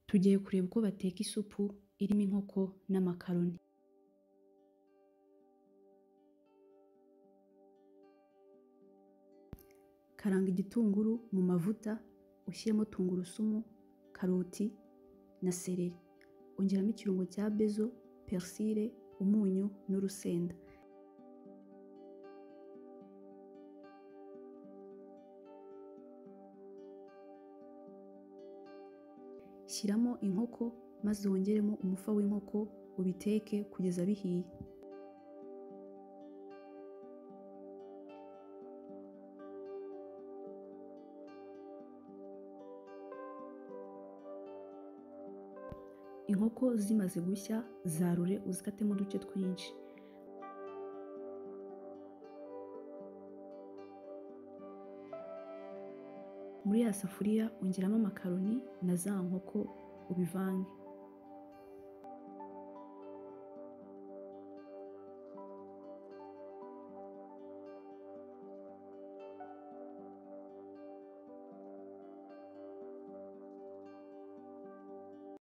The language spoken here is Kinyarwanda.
tugiye kureba uko bateka isupu irimo inkoko n'amakaroni karanga igitunguru mu mavuta ushyiremo tungurusumu karoti na sereri ongeramo ikirungo cya bezo perisire umunyu n'urusenda shyiramo inkoko maze wongeremo umufa w'inkoko ubiteke kugeza bihiye inkoko zimaze gushya zarure uzikatemo uduce twinshi muri ya safuriya ongeramo amakaroni na za nkoko ubivange